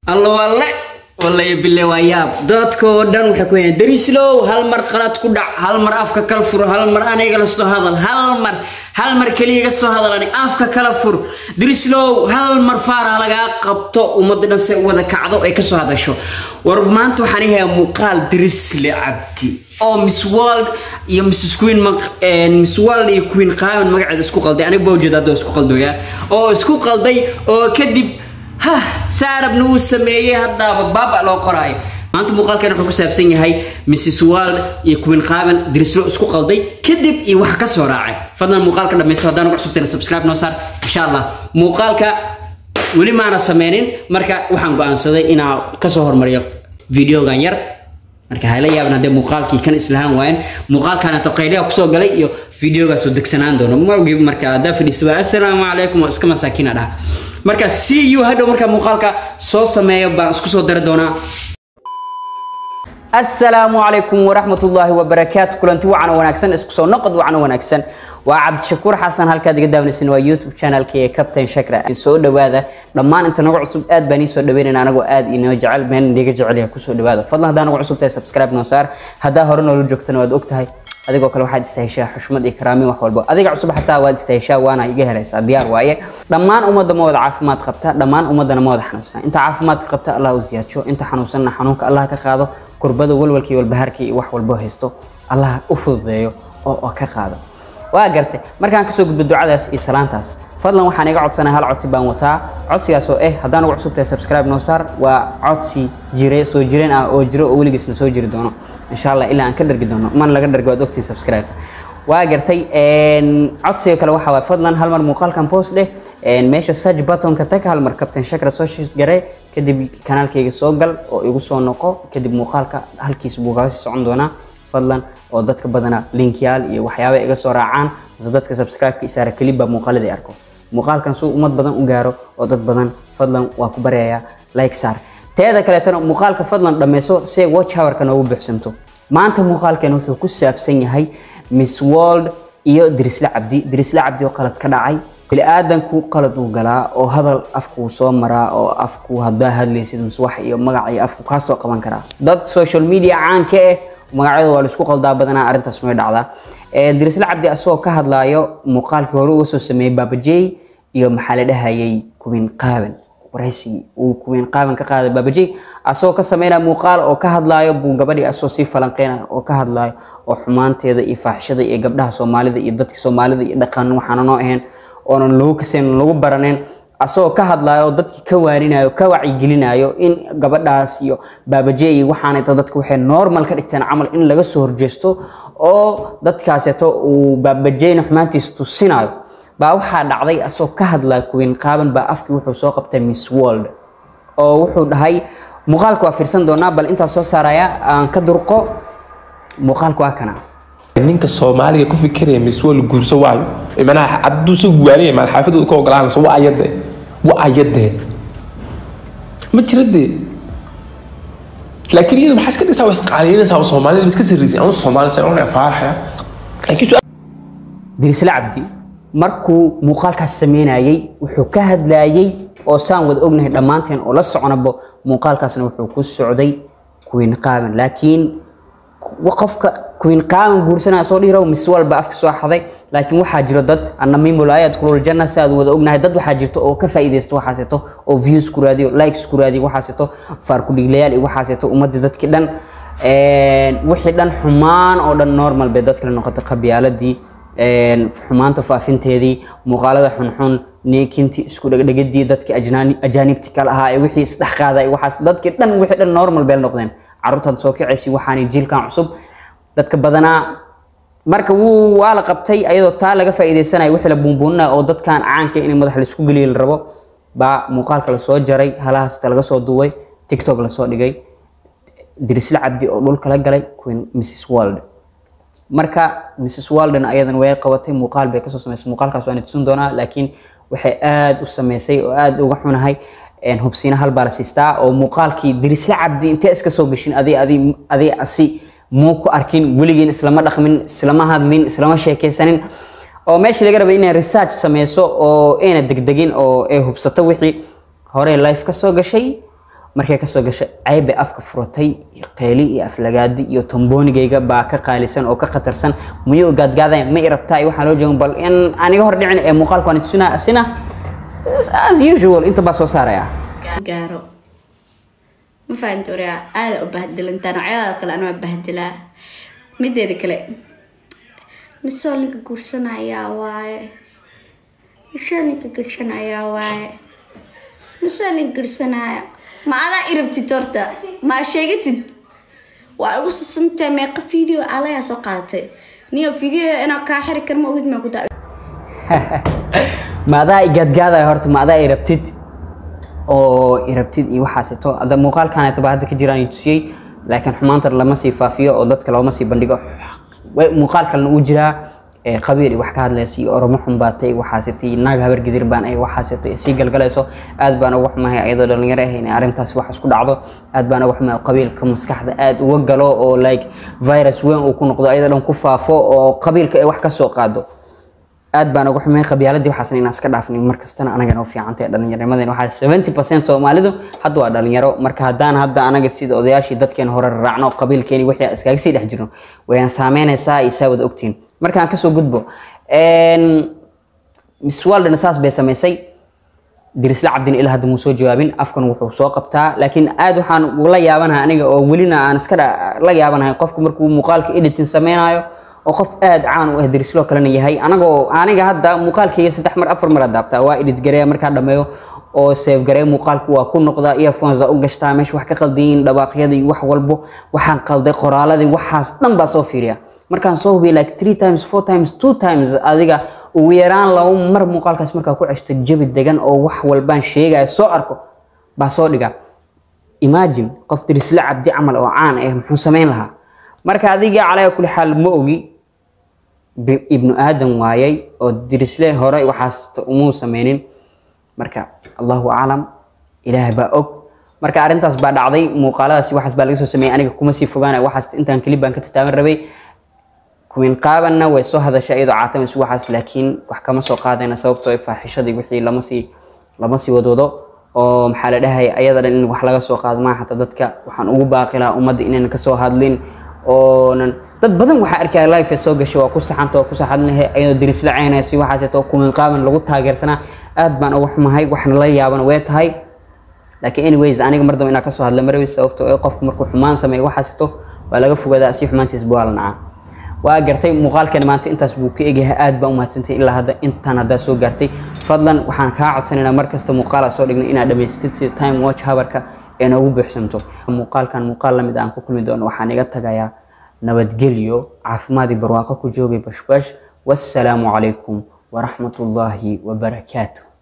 allo alle wallay bille waa yaab dadkoo dhan waxay ku hayaan darislow hal mar qalad ku dhac hal mar afka kala fur hal mar aniga la soo hadal hal mar hal mar keliya ga soo hadal ani afka kala fur darislow hal mar faara lagaa qabto ummadda dhan se wada kacdo ay ka soo hadasho war maanta waxaan ihayaa muuqaal darisle cabdi oo miss world iyo mrs queen miss world iyo queen qaaban magaceeda isku qalday aniga baa ujeeda hadda isku qaldoyaa oo isku qalday oo kadib ha saarabna uu sameeyey haddaaba baaba loo qoraayo maanta muuqaalkan wuxuu ku saabsan yahay mrs world iyo queen qaaban dirislo isku qalday kadib iyo wax ka soo raacay fadlan muuqaalka dhammaysto haddaan ugu cusubtayna subscribe noo saar insha allah muuqaalka weli maana sameynin marka waxaan go-aansaday inaan kasoo hormariyo videogan yar marka hayla yaaban haddee muuqaalkii kan islahaan waayan muuqaalkaanato qayliha kusoo galay iyo videogaas oo degsanaan doono magi marka haddaa fadhiista waa assalaamu calaykum waa iska masaakiina dhaha marka see you hadhow marka muuqaalka soo sameeyo baan isku soo dari doonaa assalaamu calaykum waraxmatullaahi wabarakaatu kulanti wacan wanaagsan isku soo noqod wacan wanaagsan waa cabdishakuur xasan halkaad iga daawanaysan waa youtube channelkii ee captain shakra soo dhawaada dhammaan inta nagu cusub aad baan ii soo dhaweynayna anagoo aad inoo jecel meel niga jecel yahay kusoo dhawaada fadlan haddaa nagu cusub tahay subscribe noo saar haddaa hore noola joogtana waad ogtahay adigoo kale waxaad istaheshaa xushmad iyo karaamin wax walbo adiga cusub xataa waad istaheshaa waana iga helaysaa diyaar waaye dhammaan ummadda ma wada caafimaad qabta dhammaan ummaddana ma wada xanuunsana inta caafimaadka qabta allah u ziyaadsho inta xanuunsanna xanuunka allah ka qaado kurbada walwalka iyo walbahaarka iyo wax walbo haysto allah u fududeeyo oo ka qaado waa gartay markaan kasoo gudbo ducadaas iyo salaantaas fadlan waxaan iga codsanay hal codsi baan wataa codsigaas oo eh haddaan ugu cusub tahay subscribe noo saar waa codsi jire soo jireen ah oo jiro oo weligiisna soo jiri doono insha allah ilaa aan ka dhargi doono man laga dhargi waad ogtiin subscribe waa gartay codsiga kale waxaa waay fadlan hal mar muuqaalkan post dheh meesha search buttonka tag hal mar captain shakra soo gare kadib kanaalkayga soo gal oo igu soo noqo kadib muuqaalka halkiis buu kaga sii socon doonaa fadlan oo dadka badana linkyaal iyo waxyaaba iga soo raacaan mase dadka subscribe-ka isaara kelibba muuqaaladii arko muuqaalkan suu ummad badan u gaaro oo dad badan fadlan waa ku baryayaa like saar teeda kaleetana muuqaalka fadlan dhammayso si ay watch hourka noogu buuxsanto maanta muuqaalkan wuxuu ku saabsan yahay miss world iyo dirisle cabdi dirisle cabdi oo qalad ka dhacay bili-aadanku qalad uu galaa oo hadal afkuu soo maraa oo afku haddaa hadlaysid mise wax iyo magac iyo afku kaa soo qaban karaa dad social media caanka eh magacyada waa laisku qaldaa badanaa arrintaas way dhacdaa dirisle cabdi asagoo ka hadlaayo muuqaalkii hore uga soo sameeyey baabajey iyo maxaa la dhahayay kuwin qaaban waraysigii uu kuwin qaaban ka qaaday baabajey asagoo ka sameynaya muuqaal oo ka hadlaayo buu gabadhii asagoo sii falanqeynaya oo ka hadlaayo oo xumaanteeda iyo faaxishada iyo gabdhaha soomaalida iyo dadka soomaalida iyo dhaqan waxaana noo ahayn oonan lagu kasayn lagu baraneyn asagoo ka hadlaayo oo dadki ka waarinayo ka wacyigelinayo in gabadhaas iyo baabaje iyo waxaanayta dadka waxay normal ka dhigteen camal in laga soo horjeesto oo dadkaaseeto uu baabajeyna xumaantiisa tusinayo baa waxaa dhacday asagoo ka hadlaya kuwiin qaaban baa afkii wuxuu soo qabtay miss world oo wuxuu dhahay muuqaalka waa fiirsan doonaa bal intaas soo saaraya aan ka durqo muuqaalka waa kana ninka soomaaliga ku fikiraya miss world guurso waayo manaha hadduu soo guwaanaya maad xaafadooda ka ogolaanayso waa ayadee waa ayadee ma jira dee laakiin iyada maxaa iska dhigtaa waa isqaaliyanaysaa soomaalida iska sirrisay anu soomaali sa una faaraxaya laakiin dirisle cabdi markuu muuqaalkaas sameynayay wuxuu ka hadlayay oo saan wada ognahay dhammaanteen oo la soconabo muuqaalkaasna wuxuu ku socday kuwiin qaaban laakiin qofka kuwiin qaaban guursanaya soo dhihiro mis walba afka soo xaday laakiin waxaa jiro dad annamiimul aayaad kulul janna si aad wada ognahay dad waxaa jirto oo ka faa'iidaysto waxaaseeto oo views ku raadiyo likes ku raadiyo waxaaseeto faar ku dhiglayaal iyo waxaaseeto ummadda dadkii dhan wixii dhan xumaan oo dhan normal bay dadkale noqotay qabyaaladii xumaanta faafinteedii muuqaalada xunxun neekintii isku dhegdhegadii dadkii ajaanibti kale ahaa ee wixii isdhex qaaday waxaas dadkii dhan wixii dhan normal bay noqdeen carruurtaad soo kacaysi waxaanay jiilkan cusub dadka badanaa marka wuu waa la qabtay ayadoo taa laga faa'iidaysanaya wixii la buunbuuninaya oo dadkan caanka in madax laisku geliyo la rabo baa muuqaalka lasoo jaray halahaasta laga soo duway tiktok lasoo dhigay dirisle cabdi oo dhulka la galay queen mrs world marka mrs walden ayadan way qabatay muuqaal bay kasoo samaysay muuqaalkaas waana tusin doonaa laakiin waxay aada u sameysay oo aada uga xunahay hubsiina hal baa la siistaa oo muuqaalkii dirisle cabdi intee iska soo gashin adi adi adi asi muu ku arkin weligiin islama dhaqmin islama hadlin islama sheekaysanin oo meesha laga rabay inay research sameyso oo ayna degdegin oo ay hubsato wixii hore life ka soo gashay markay kasoo gashay ceyb bay afka furatay qeyli iyo aflagaadi iyo tomboonigayga baa ka qaalisan oo ka khatarsan muyuu gaadgaadaya ma i rabtaa iyo waxaa loo joogan bal in aniga hor dhicin ee muuqaalka waan tusinaa asina as usual inta baa soo saaraya gaaro ma fahanti oraa aada u bahdilantaa noocyadaada kale anaa bahdilaa mideeda kale misoo ninka guursanayaa waaye misoo ninka guursanayaa waaye misoo ninka guursanaya ma adaa irabtid horta maa sheegatid waa igu sasantay meeqa video alayaa soo qaadatay niyo video inaa kaa xiri kar ma ogid maa ku daa ma adaa i gaadgaadaya horta ma adaa i rabtid oo i rabtid iyo waxaaseto hadda muuqaalkaneeta baa hadda ka jiraan i tusiyey laakiin xumaanta lama sii faafiyo oo dadka looma sii bandhigo way- muuqaal kalena uu jiraa ee qabiil iyo wax ka hadlaysa iyo oromo xumbaatay waxaasetay naag habar gidir baan ay waxaasetay sii galgalayso aad baan uga xumahay ayadoo dhalinyaro ah in arrintaas wax isku dhacdo aad baan uga xumahay qabiilka maskaxda aad uga galo oo like virus weyn uu ku noqdo ayadoo dhan ku faafo oo qabiilka ay wax ka soo qaado aad baan uga xumay qabyaaladii waxaasna inaan iska dhaafnay markastana anagana u fiicantahay dhallinyarnimadeen waxaa 70% soomaalidu hadda waa dhalinyaro marka haddaan hadda anaga sida odayaashii dadkeen hore raacno qabiilkeeni wixii iskaga sii dhex jirno wayaan saameynaysaa iyo saa wada ogtiin marka aan kasoo gudbo miss waldena saas bay samaysay dirisla cabdin ilaa hadda muu soo jawaabin afkan wuxuu soo qabtaa laakiin aad waxaan ula yaabanahay aniga oo welina aan iska dha- la yaabanahay qofku markuu muuqaalka editing sameynayo oo qof aad caan u ah dirisloo kalena yahay anagoo aniga hadda muuqaalkayga saddex mar afar mar adaabtaa waa edit gareeya markaa dhameeyo oo save gareeya muuqaalku waa ku noqdaa earphones u gashtaa meesha wax ka qaldayin dhawaaqyada iyo wax walbo waxaan qalday qoraaladii waxaas dhan baa soo fiiriya markaan soo hubiya like three times four times two times adiga ugu yaraan laba mar muuqaalkaas markaa ku ceshto jabi degan oo wax walbaan sheegaya soo arko baa soo dhiga imagine qof dirisle cabdi camal oo caan ah muxuu samayn lahaa marka adiga calaa kulli xaal ma ogi bi- ibnu aadan waayay oo dirisle hore waxaas umuu sameynin marka allahu aclam ilaah baa og marka arrintaas baa dhacday muuqaaladaasi waxaas baa laga soo sameeyey aniga kuma sii fogaanaya waxaas intaan kelib baan ka tataaban rabay kuwiin qaabanna way soo hadashay iyadoo caatamaysu waxaas laakiin wax kama soo qaadayna sababtoo ay faaxishadii wixii lama sii lama sii wadwado oo maxaa la dhahay ayada dhan in wax laga soo qaado maaha xataa dadka waxaan ugu baaqi lahaa ummadda inaynan kasoo hadlin oonan dad badan waxaa arkaya life ee soo gashay waa ku saxanta waa ku saxadlinahay ayadoo dirisla ceynaysa waxaaseeto kuwiin qaaban lagu taageersanaa aad baan uga xumahay waxna la yaabana way tahay laakiin anyways aniga mar dambe inaa kasoo hadla marawey sababtoo ee qofku markuu xumaan sameeyo waxaaseto waa laga fogaadaa si xumaantiisba waa la nacaa waa gartay muuqaalkeena maanta intaas buu ka egyahay aad baan u mahadsantay ilaa hadda intaan haddaa soo gaartay fadlan waxaan kaa codsanaynaa markasta muuqaalaa soo dhignay inaad dhamaystid sida time watch habarka ee noogu buuxsamto muuqaalkan muuqaal lamid aan ku kulmi doono waxaan iga tagayaa nabadgelyo caafimaad iyo barwaaqo ku joogay bashbash wassalaamu calaykum waraxmatullaahi wabarakaatuh